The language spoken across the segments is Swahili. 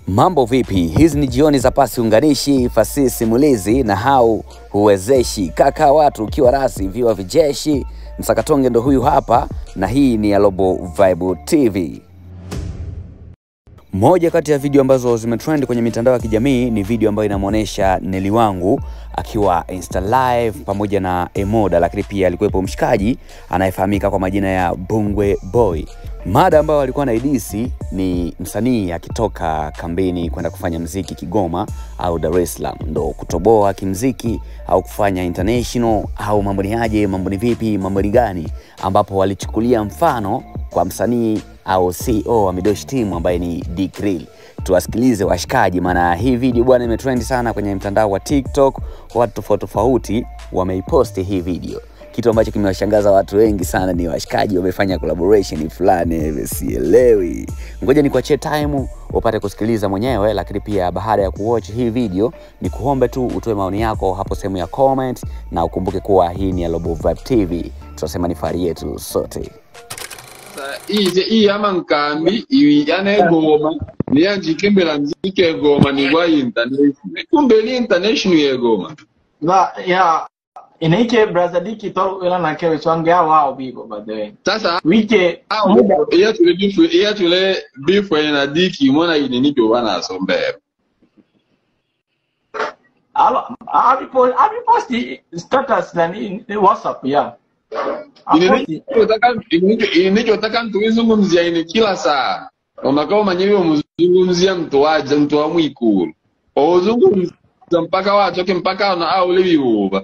Mambo vipi? Hizi ni jioni za pasi unganishi, fasihi simulizi na hau huwezeshi. Kaka watu ukiwa rasi viwa vijeshi, msakatonge ndo huyu hapa, na hii ni ya Robo Vibe TV. Moja kati ya video ambazo zimetrend kwenye mitandao ya kijamii ni video ambayo inamwonyesha Neli wangu akiwa Insta live pamoja na Emoda, lakini pia alikuwepo mshikaji anayefahamika kwa majina ya Bungwe Boy. Mada ambayo alikuwa naidisi ni msanii akitoka kambini kwenda kufanya mziki Kigoma au Dar es Salaam, ndo kutoboa kimziki au kufanya international au mambo ni aje, mambo ni vipi, mambo ni gani, ambapo walichukulia mfano kwa msanii au CEO wa Midoshi Team ambaye ni D-Krill. Tuwasikilize washikaji, maana hii video bwana imetrend sana kwenye mtandao wa TikTok. Watu tofauti tofauti wameiposti hii video. Kitu ambacho kimewashangaza watu wengi sana ni washikaji wamefanya collaboration fulani hivi, sielewi. Ngoja nikuachie time upate kusikiliza mwenyewe, lakini pia baada ya kuwatch hii video ni kuombe tu utoe maoni yako hapo sehemu ya comment, na ukumbuke kuwa hii ni ya Robo Vibe TV, tunasema ni fahari yetu sote. ize iyama nkambi iwiyana egoma niyanjikembela mziki egoma nigwa international kumbe li international yegoma Ba, ya inaike brother diki to ila na kewe swange ya wao bibo by the way. sasa Wike muda iyatule bifu iyatule bifu ena diki mona ine nikyo banasombera alo abi post abi post status na ni ni WhatsApp ya. Aposti inichotaka ntuizungumzia ine kila saa omakao manyewe omuzungumzia mtu waja mtu wa mwikulu ouzungumza mpaka watoke mpaka ana aule vivuva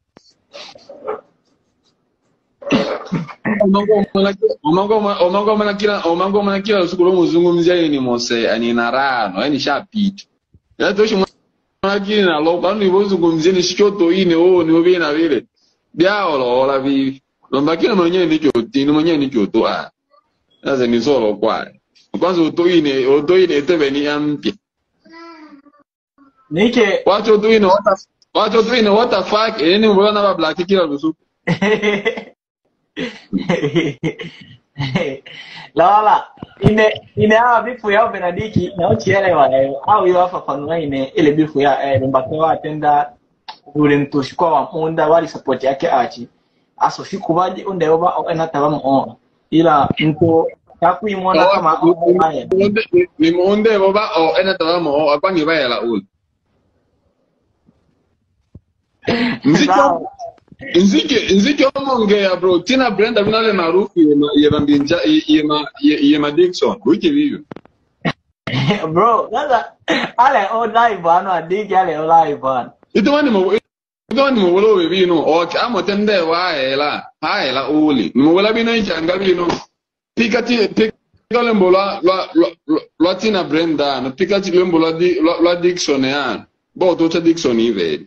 omangomana kila omangomana kila lusuku lomuzungumzia ini mose anina rano yani shapita yatoshi mwanakili nalo pano ivozungumzia nishikyoto ine oo niovina vile byaolola vivi lombakile mwenyewe nikyotini mwenyewe nikyoto a naze nisolo kwaye kwanza utoine utoine etebeni ya mpya nike wacho utoine what wacho utoine what the fuck eni mbona ba black kila lusuku lawala ine ine hawa bifu yao benadiki na uchielewa eh, au yo afafanua ine ile bifu ya eh, mbake watenda ule mtushikwa wa munda wali support yake achi aso shikubaji unde oba ena tabamu o ila mtu takuimona kama haya nimunde boba o ena tabamo akwangi bayela ul nziko Sawa. nzike nzike omongea bro tina brenda vinale maarufu yema yema mbinja yema yema dixon wiki vivyo bro sasa ale o live ano adiki ale o live ano itomani mo itomani mo wolo we bino ok amotende wa hela ha hela uli mo wala bino ichanga bino pikati pika lembo lwa lwa lwa- lwa tina brenda no pikati lembo lwa di lwa lwa dixon ya bo to cha dixon iveli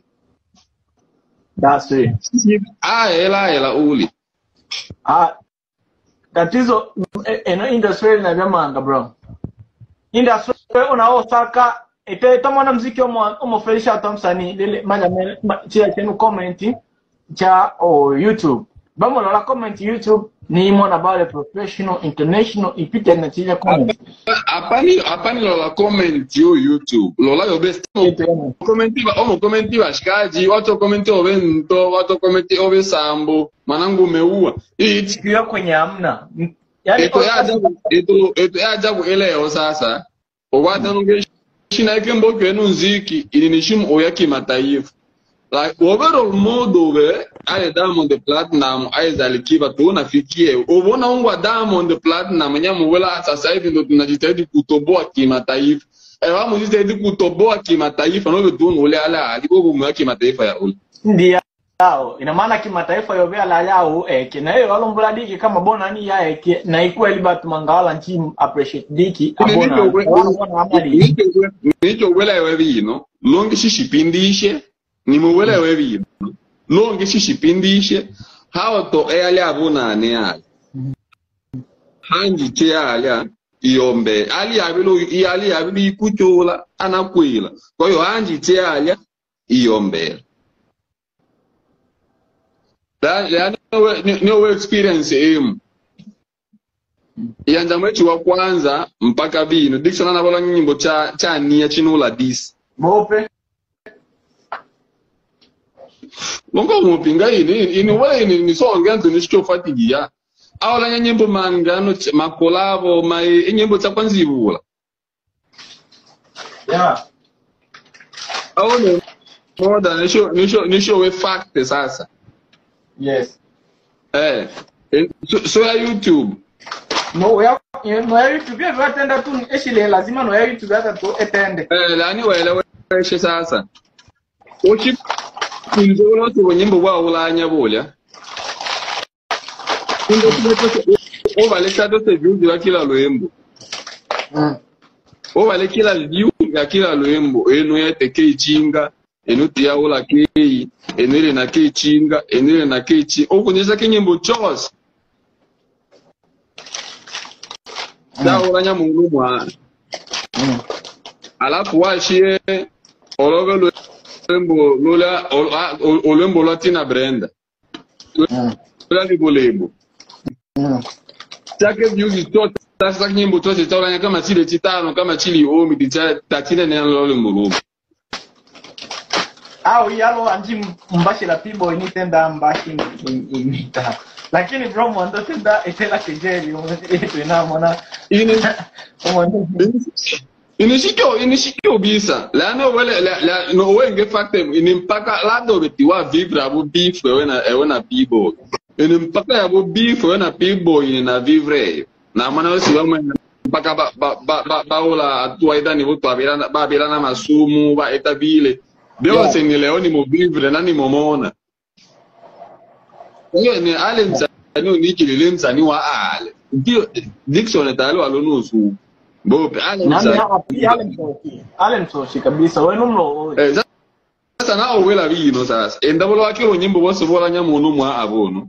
that's it ha hela hela uli ah tatizo eh, eno industry na vyamanga bro industry unaosaka ite tamona mziki omo omofelisha hata msanii lile manya me- ma- chia chenu comment cha oh, youtube bamo la comment youtube ni mona bale professional international ipite na chia comment apani apani lola comment yo youtube lola yo best komenti ba omo komenti bashikaji watu komenti obe nto watu komenti obe sambo manangu umeua it sikia kwenye amna yani eto ya ajabu eto eto ya ajabu eleo sasa okwata nunge shina yake mboke enu nziki ilinishimu oya kimataifa like overall modo be ale diamond platinum aiza alikiba tunafikie ubona ungwa diamond platinum nyamu wela sasa hivi ndo tunajitahidi kutoboa kimataifa ewa mujitahidi kutoboa kimataifa nobe tunu ule ala alibobo mwa kimataifa ya ule ndia yao ina maana kimataifa yovea la yao eke na hiyo walombula diki kama bona ni ya eke na ikuwa libat mangawala nchi appreciate diki abona wana amali nicho welewe bino longe shishipindishe nimuwelewe bino longe shishipindishe hawa to eyali abunane ali hanji che alya iyombe ali yabilo iyali yabilo ikuchula anakwila kwa hiyo hanji che alya iyombela la la no no experience emu iyanja mwechi wa kwanza mpaka bino Dickson anavola nyimbo cha cha nia chinula disi bope longo mupinga ini ini wala ini ni songe antu ni sio fatigia awala nya nyimbo mangano ch- makolabo mai nyimbo cha kwanza ibula yeah awone moda nisho nisho nisho we fact sasa yes eh eh, so, so ya youtube no ya no ya youtube ya vatenda tu eshile lazima no ya youtube hata tu etende eh lani weleweshe sasa uchi kunzola tu nyimbo wa ulanya bolya Kumbe tumeto ovale chato se views ya kila lwembo mm. ovale kila view ya kila lwembo eno yete ke chinga eno tia ula kei eno ile na ke chinga eno ile na ke chi okunyesha ke nyimbo chose da ulanya mungu mwana Mm. alafu washie olobe lwembo lula ol- ah, ol- olwembo lwa tina brenda Mm. lula libolebo Mm. chake views chote sasa nyimbo chote chaulanya kama chile chitano kama chili omi ticha tachine ne lolo mulumu au yalo anji mbashira pibo initenda mbashi imita lakini bro mwando tenda etela kejeli etu inamona ini mwando inishikyo inishikyo bisa lano wele la, la no wenge fakte ini mpaka lado betiwa vivre abo beef ewe na ewe na pibo ini mpaka yabo beef ewe na pibo ini na vivre na mana wesi wamwe mpaka ba ba ba ba baola atua ida ni voto abirana ba abirana masumu ba etabile Deo Yeah. yeah. ni leo ni mo vivre na ni momona Hiyo ni ale msanii unikilile msanii wa ale ndio Dickson tayari alonusu bope ale nani msanii hapi ale msoshi ale msoshi kabisa wenu mlo Eh, sa- sasa nawe wela bino sasa endabolo wakilo nyimbo bose bolanya muntu mwa abono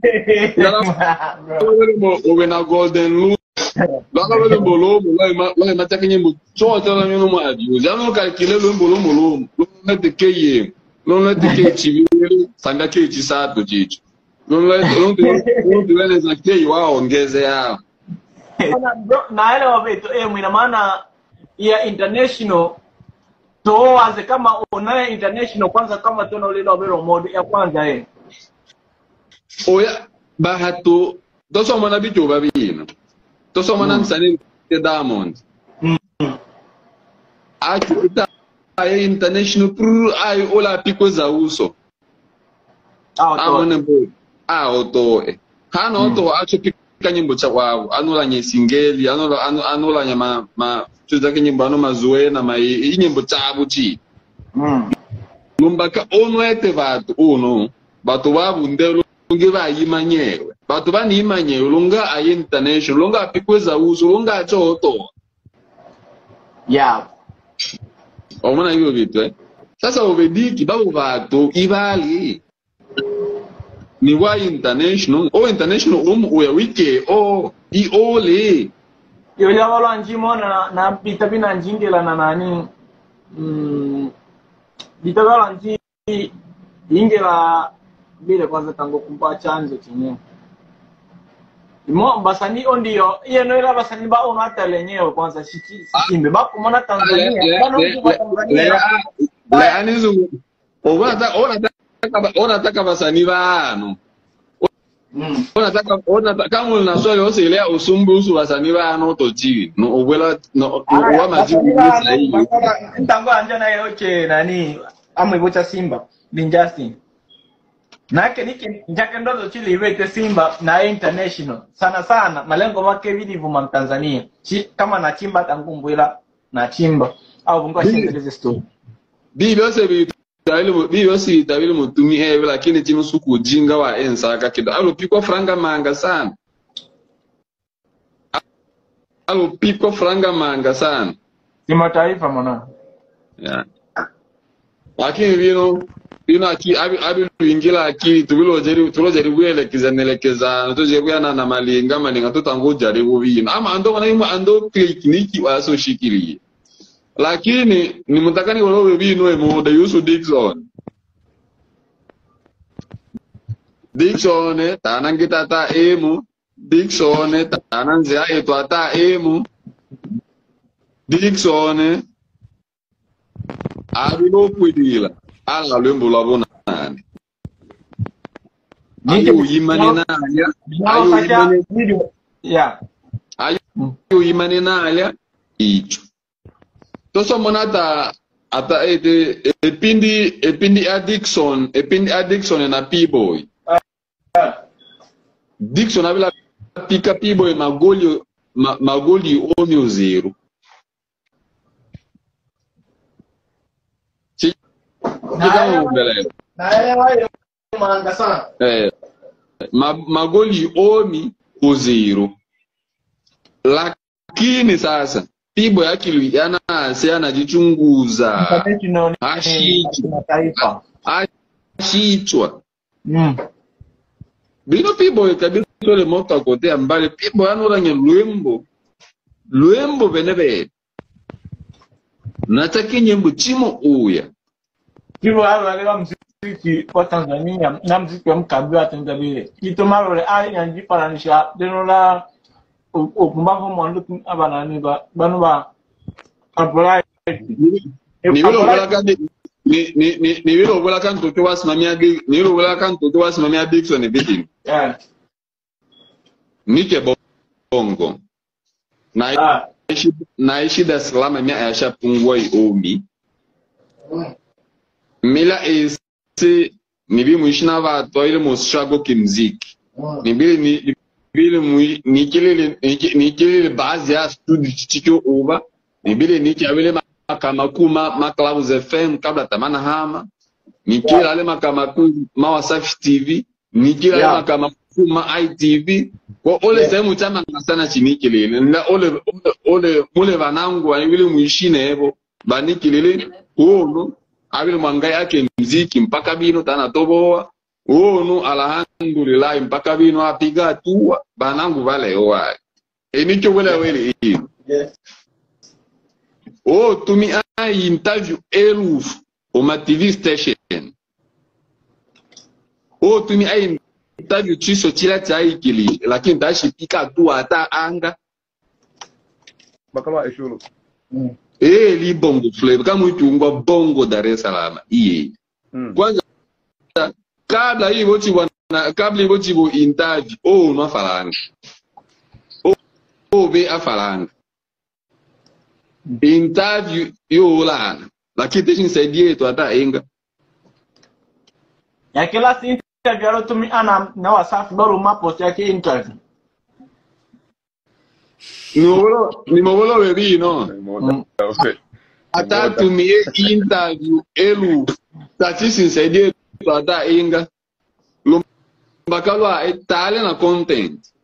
Bro. obe na golden loop lwaka lwele mbolomo lwaye mataka nyimbo chote la nyuno mwa abuse ano kalkile lwe mbolomo lomo lomete ke yemo lomete ke chibili sanga ke chisato chicho lomtiweleza ke waongeze yao Ona, bro, naelewa vitu eh, ina maana ya international toaze kama unaye international kwanza kama tuna ulilo wabero mode ya kwanza eh oya bahato tosomona bijo babino tosomona msanii te diamond Mm. achuta aye international pru aye ola piko za uso ah to amone bo a otoe hana oto acho pika nyimbo cha wao anola nye singeli anola ano- anola nya ma ma tuza ke nyimbo ano mazuena ma i i nyimbo cha buchi mm. lumbaka ono ete vatu uno vatu vavundelo lunge vayimanyewe vatu vaniyimanyewe lunga aye international lunga apikwe za uso lunga acho otoa yeah omona hivyo vitu eh? sasa uvediki bavo vatu ivali ni wa international o international um uya wike o i ole yo ya wala njimo na na bita bina njingela na nani mm bita wala nji ingela bile kwanza tango kumpa chanzo chenyewe Mo basani ondio iye no ila basani ba ono hata lenyewe kwanza shiki sikimbe ba kumona Tanzania bano kwa Tanzania leanizu onataka vasani vano mm. onataka onataka kama una swali osilea usumbusu vasani vano tochini no obwela no wa majibu sahihi ntango anja naye oche nani amwivocha simba binjasi nake niki njake ndoto chili iweke simba na international sana sana malengo make vilivuma mtanzania Chi, kama nachimba tangumbwila nachimba au vungwa shendeleze story bi byose bitabile bi byose bitabile mutumi ewe lakini chino suku ujinga wa ensaka kido alopikwa franga manga sana alopikwa franga manga sana kimataifa mwana yeah. lakini bino bino aki abi abi luingila akili tubilojeri tulojeri kuelekeza nelekezana tojekuyana na malinga malinga tutangujaribu bino ama ando mana ima ando tekniki wasoshikilie lakini nimutakani walowe bino emoda yusu Dickson Dickson tanangitata emu Dickson tana nze ayetu ata emu Dickson abilopwilila ala lwembo lwa bonani ayoyimane nalya ayoyimane video yeah ayoyimane nalya icho tosomona ata ata ete epindi epindi a Dickson epindi a Dickson na P-boy Dickson avila pika P-boy magoli ma, magoli omi ozero chikamumbelelo naelewa manga sana eh, ma, magoli omi ozero lakini sasa P-boy akili yanase anajichunguza international Ashiki. kimataifa achichwa mm. bino P-boy kabisa ole moka kote ambale P-boy anorange lwembo lwembo bene bene nataki nyembo chimo uya hivyo hao walewa mziki wa Tanzania na mziki wa mkabila wa Tanzania kitu marole ali yanjifananisha deno la okumbavu mwandu abanani ba banu ba kapolai nibilobelaka ni ni ni nibilobelaka ntoto wasimamia di nibilobelaka ntoto wasimamia Dickson bitini yeah nike bongo na ah ishi naishi Dar es Salaam mia yashapungua iomi mila ese nibi muishi na watu ile mushago kimziki nibili ni nibili mui nikilele niki- nikilele baadhi ya studio chicho uba nibili niki awile makamakuma ma Clouds FM kabla tamana hama nikila ale makamaku ma Wasafi TV nikila ale Yeah. makamaku ma ITV kwa ole sehemu chama sana chinikilele na ole ole, ole mule vanangu wanibili muishi nebo banikilele ono abili mwangai yake mziki mpaka bino tana toboa ono alhamdulillah mpaka bino apiga hatua banangu baleowa enicho wela wele ino yes o tumi a interview elufu oma tv station o tumi a interview chiso chila cha ikili lakini tashipika hatua ata anga bakala eshulu mm. eli bongo flavor kama uitungwa bongo Dar es Salaam iye mm. kwanza kabla hivyo chibwa na kabla hivyo chibo interview oh no afalanga oh, oh be afalanga interview yo lana lakini teshin saidie yetu hata inga ya kila si interview alotumi ana na wasafi bado mapost yake interview nimobolo nimobolo bebi no Mm. Okay. hata tumie interview elu tachisin saidie yetu hata inga lumbakalo etale na content